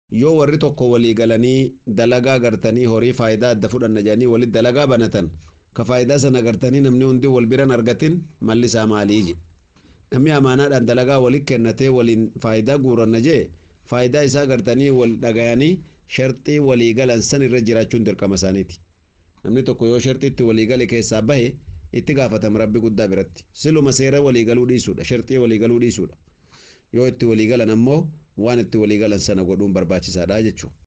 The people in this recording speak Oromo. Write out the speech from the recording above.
yoo warri tokko walii galanii dalagaa gartanii horii faayidaa adda fudhanna jedhanii walitti dalagaa banatan ka faayidaa sana gartanii namni hundi wal biran argatin malli isaa maalii jedhe namni amaanaadhaan dalagaa walitti kennatee waliin faayidaa guuranna jee faayidaa isaa gartanii wal dhagayanii sharxii walii galan san irra jiraachuun dirqama isaaniiti namni tokko yoo sharxiitti walii gale keessaa bahe itti gaafatama rabbi guddaa biratti siluma seera walii galuu dhiisuudha sharxii walii galuu dhiisuudha yoo itti walii galan ammoo waan itti walii galan sana godhuun barbaachisaadha jechuudha.